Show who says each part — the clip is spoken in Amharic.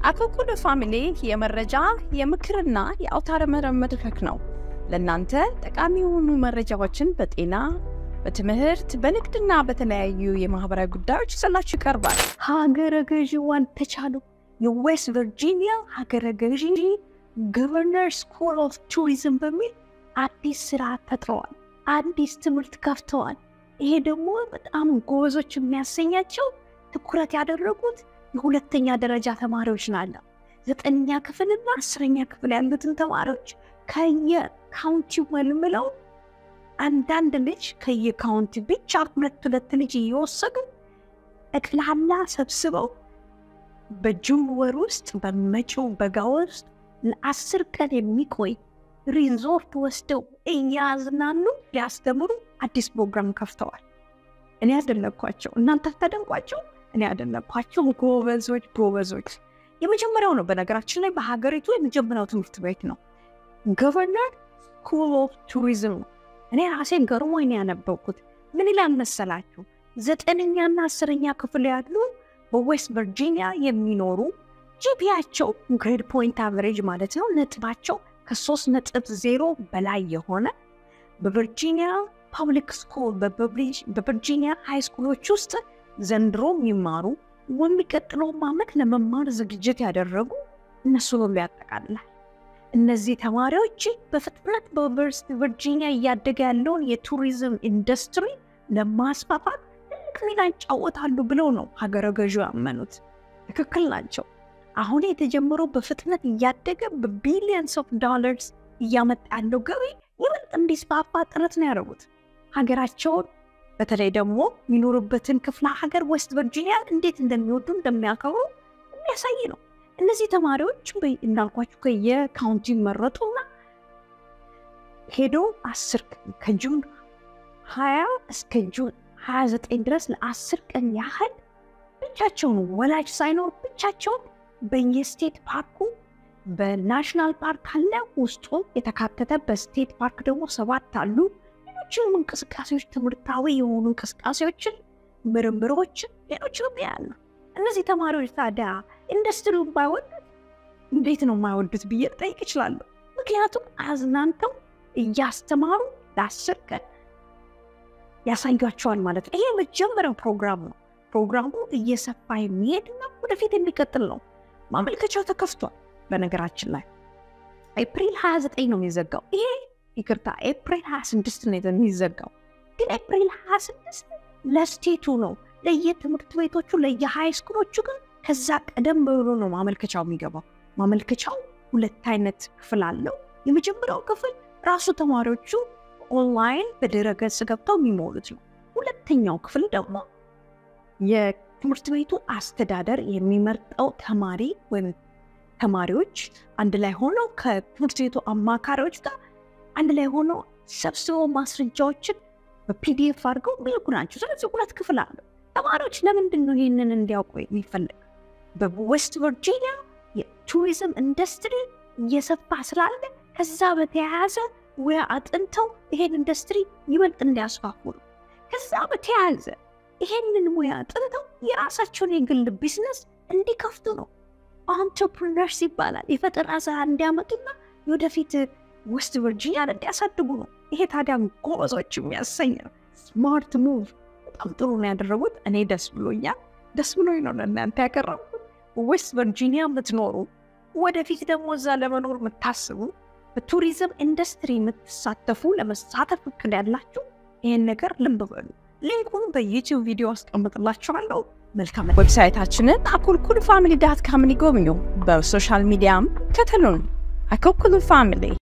Speaker 1: አኮኩሉ ፋሚሊ የመረጃ የምክርና የአውታረ መረብ መድረክ ነው። ለእናንተ ጠቃሚ የሆኑ መረጃዎችን በጤና በትምህርት በንግድና በተለያዩ የማህበራዊ ጉዳዮች ይዘላችሁ ይቀርባል። ሀገረ ገዢዋን ተቻሉ የዌስት ቨርጂኒያ ሀገረ ገዢ ገቨርነር ስኩል ኦፍ ቱሪዝም በሚል አዲስ ስራ ፈጥረዋል። አዲስ ትምህርት ከፍተዋል። ይሄ ደግሞ በጣም ጎበዞች የሚያሰኛቸው ትኩረት ያደረጉት የሁለተኛ ደረጃ ተማሪዎች ናለ ዘጠነኛ ክፍልና አስረኛ ክፍል ያሉትን ተማሪዎች ከየካውንቲው መልምለው አንዳንድ ልጅ ከየካውንቲ ብቻ ሁለት ሁለት ልጅ እየወሰዱ ጠቅላላ ሰብስበው በጁን ወር ውስጥ በመጪው በጋ ውስጥ ለአስር ቀን የሚቆይ ሪዞርት ወስደው እያዝናኑ ሊያስተምሩ አዲስ ፕሮግራም ከፍተዋል። እኔ ያደነኳቸው እናንተ ታደንቋቸው፣ እኔ ያደነኳቸው ጎበዞች ጎበዞች። የመጀመሪያው ነው በነገራችን ላይ በሀገሪቱ የመጀመሪያው ትምህርት ቤት ነው። ገቨርነር ስኩል ኦፍ ቱሪዝም ነው። እኔ ራሴን ገርሞኝ ነው ያነበብኩት። ምን ይላል መሰላችሁ? ዘጠነኛና አስረኛ ክፍል ያሉ በዌስት ቨርጂኒያ የሚኖሩ ጂፒያቸው ግሬድ ፖይንት አቨሬጅ ማለት ነው ነጥባቸው ከሶስት ነጥብ ዜሮ በላይ የሆነ በቨርጂኒያ ፐብሊክ ስኩል በቨርጂኒያ ሃይ ስኩሎች ውስጥ ዘንድሮ የሚማሩ የሚቀጥለውም ዓመት ለመማር ዝግጅት ያደረጉ እነሱ ሁሉ ያጠቃልላል። እነዚህ ተማሪዎች በፍጥነት በዩኒቨርሲቲ ቨርጂኒያ እያደገ ያለውን የቱሪዝም ኢንዱስትሪ ለማስፋፋት ትልቅ ሚና ይጫወታሉ ብለው ነው ሀገረ ገዢ ያመኑት። ትክክል ናቸው። አሁን የተጀመረው በፍጥነት እያደገ በቢሊየንስ ኦፍ ዶላርስ እያመጣ ያለው ገቢ ይበልጥ እንዲስፋፋ ጥረት ነው ያደረጉት። ሀገራቸውን በተለይ ደግሞ የሚኖሩበትን ክፍለ ሀገር ዌስት ቨርጂኒያ እንዴት እንደሚወዱ እንደሚያከብሩ የሚያሳይ ነው። እነዚህ ተማሪዎች እንዳልኳቸው ከየካውንቲ መረጡና ሄዶ አስር ቀን ከጁን ሀያ እስከ ጁን ሀያ ዘጠኝ ድረስ ለአስር ቀን ያህል ብቻቸውን ወላጅ ሳይኖር ብቻቸውን በየስቴት ፓርኩ በናሽናል ፓርክ አለ ውስጡ የተካተተ በስቴት ፓርክ ደግሞ ሰባት አሉ። ሌሎችንም እንቅስቃሴዎች ትምህርታዊ የሆኑ እንቅስቃሴዎችን፣ ምርምሮችን፣ ሌሎችንም ያሉ እነዚህ ተማሪዎች ታዲያ ኢንዱስትሪውን ባይወዱት እንዴት ነው የማይወዱት ብዬ ጠይቅ እችላለሁ። ምክንያቱም አዝናንተው እያስተማሩ ለአስር ቀን ያሳያቸዋል ማለት ነው። ይሄ የመጀመሪያው ፕሮግራም ነው። ፕሮግራሙ እየሰፋ የሚሄድና ወደፊት የሚቀጥል ነው። ማመልከቻው ተከፍቷል። በነገራችን ላይ ኤፕሪል 29 ነው የሚዘጋው። ይሄ ይቅርታ ኤፕሪል 26 ነው የሚዘጋው። ግን ኤፕሪል 26 ለስቴቱ ነው ለየትምህርት ቤቶቹ ለየሃይ ስኩሎቹ ግን ከዛ ቀደም ብሎ ነው ማመልከቻው የሚገባው። ማመልከቻው ሁለት አይነት ክፍል አለው። የመጀመሪያው ክፍል ራሱ ተማሪዎቹ ኦንላይን በድረገጽ ገብተው የሚሞሉት ነው። ሁለተኛው ክፍል ደግሞ የትምህርት ቤቱ አስተዳደር የሚመርጠው ተማሪ ወይም ተማሪዎች አንድ ላይ ሆነው ከትምህርት ቤቱ አማካሪዎች ጋር አንድ ላይ ሆነው ሰብስበው ማስረጃዎችን በፒዲኤፍ አድርገው የሚልኩ ናቸው። ስለዚህ ሁለት ክፍል አለው። ተማሪዎች ለምንድን ነው ይህንን እንዲያውቁ የሚፈልግ? በዌስት ቨርጂኒያ የቱሪዝም ኢንዱስትሪ እየሰፋ ስላለ ከዛ በተያያዘ ወይ አጥንተው ይሄን ኢንዱስትሪ ይበልጥ እንዲያስፋፉ ነው። ከዛ በተያያዘ ይሄንን ሙያ አጥንተው የራሳቸውን የግል ቢዝነስ እንዲከፍቱ ነው። አንትርፕርነርስ ይባላል። የፈጠራ ስራ እንዲያመጡና ወደፊት ዌስት ቨርጂኒያን እንዲያሳድጉ ነው። ይሄ ታዲያ ጎበዞች የሚያሰኝ ነው። ስማርት ሙቭ በጣም ጥሩ ነው ያደረጉት። እኔ ደስ ብሎኛል። ደስ ብሎኝ ነው ለእናንተ ያቀረብኩት። ዌስት ቨርጂኒያ የምትኖሩ ወደፊት ደግሞ እዛ ለመኖር የምታስቡ በቱሪዝም ኢንዱስትሪ የምትሳተፉ ለመሳተፍ እቅድ ያላችሁ ይህን ነገር ልብ በሉ። ሊንኩን በዩቲዩብ ቪዲዮ አስቀምጥላችኋለሁ። መልካም ዌብሳይታችንን አኮልኩል ፋሚሊ ዳት ካምን ይጎብኙ። በሶሻል ሚዲያም ከተሉን አኮልኩል ፋሚሊ